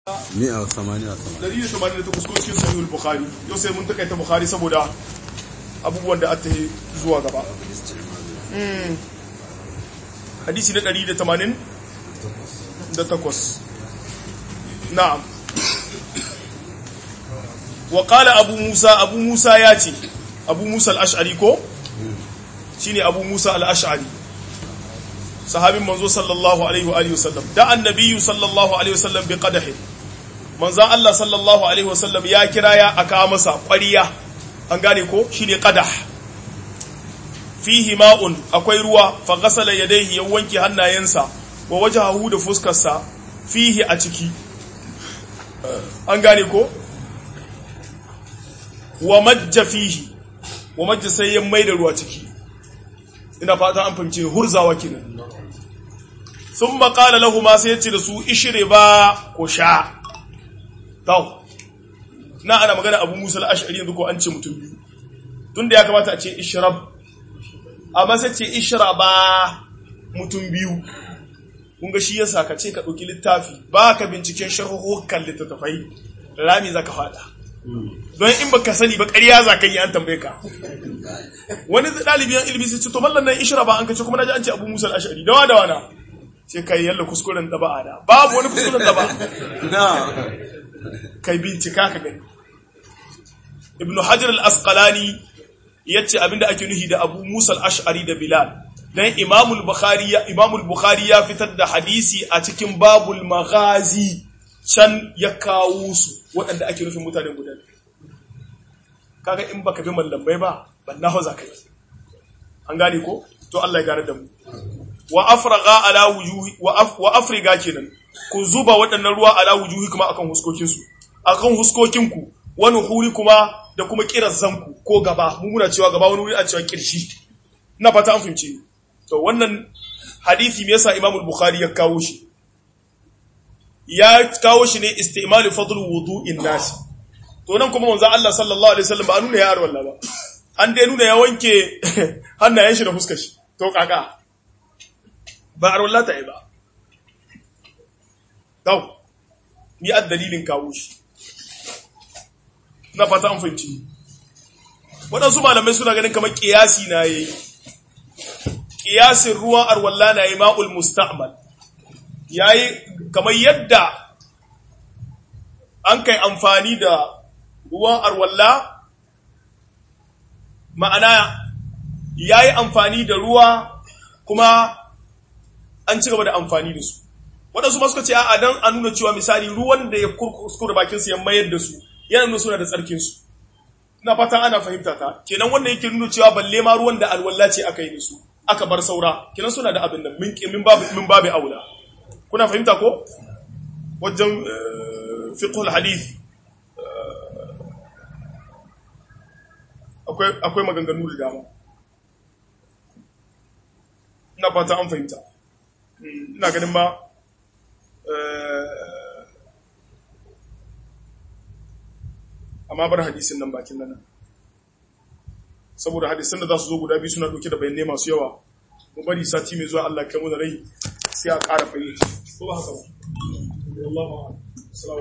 mi'a wa samaniya samaniya 188 ko cikin sahihul bukhari yau sai mun takaita bukhari saboda abubuwan da aka yi zuwa gaba Mm. hadisi na 180 da takwas na'am wa qala abu musa abu musa ya ce abu musa al-ash'ari ko shine abu musa al-ash'ari sahabin manzo sallallahu alaihi wa alihi wasallam da annabiyyu sallallahu alaihi wasallam bi qadahin manzon Allah sallallahu alaihi wasallam ya kira ya aka masa ƙwariya an gane ko shine qadah fihi ma'un akwai ruwa fa ghasala yadayhi ya wanke hannayensa wa wajhahu da fuskarsa fihi a ciki an gane ko wa majja fihi wa majja sai ya maida ruwa ciki ina fata an fahimce hurzawa kenan sun maƙala lahu ma sai ya ce da su ishire ba ko sha tau na ana magana abu musa al'ashari yanzu ko an ce mutum biyu tun da ya kamata a ce ishirab amma sai ce ishira ba mutum biyu kunga shi yasa ka ce ka ɗauki littafi ba ka binciken sharhuhukan littattafai rami za ka fada don in baka sani ba ƙarya za ka yi an tambaye ka wani ɗalibiyan ilimi sai ce to mallan nan ishira ba an kace kuma na ji an ce abu musa al'ashari dawa da wana sai kai yalla kuskuren da ba da babu wani kuskuren da ba kai bincika ka gani ibn hajar al-asqalani yace abinda ake nuhi da abu musa al-ash'ari da bilal dan imam al-bukhari ya imam al-bukhari ya fitar da hadisi a cikin babul maghazi can ya kawo su waɗanda ake nufin mutanen guda kaga in baka bi mallamai ba banna hoza kai an gane ko to Allah ya gane da mu wa afraga ala wujuhi wa afriga kenan ku zuba waɗannan ruwa ala wujuhi kuma akan huskokin su akan huskokin ku wani huri kuma da kuma kiran zanku ko gaba mu muna cewa gaba wani wuri a cewa kirshi ina fata an fahimce to wannan hadisi me yasa Imam al-Bukhari ya kawo shi ya kawo shi ne istimal fadl wudu'in nas to nan kuma manzo Allah sallallahu alaihi wasallam ba nuna ya arwalla ba an dai nuna ya wanke hannayen shi da fuskar shi to kaka ba arwalla ta yi ba Dau, ni a dalilin kawo shi. Na fata an fahimci. Waɗansu malamai suna ganin kamar ƙiyasi na yi. Ƙiyasin ruwan arwalla na yi ma'ul musta'mal. Ya yi kamar yadda an kai amfani da ruwan arwalla, ma'ana ya yi amfani da ruwa kuma an ci gaba da amfani da su. waɗansu ma suka ce a dan a nuna cewa misali ruwan da ya kuskure bakinsu ya mayar da su yana nuna suna da tsarkinsu ina fata ana fahimta ta kenan wanda yake nuna cewa balle ma ruwan da alwala ce aka yi da su aka bar saura kenan suna da abin nan min min babu min babu aula kuna fahimta ko wajen fiqhul hadith akwai akwai maganganu da dama ina fata an fahimta ina ganin ma amma bar hadisin nan bakin nan saboda hadisin da za su zo guda biyu suna ɗauke da bayanai masu yawa mu bari sati mai zuwa Allah kai mu da rai sai a ƙara fayyace ko ba haka ba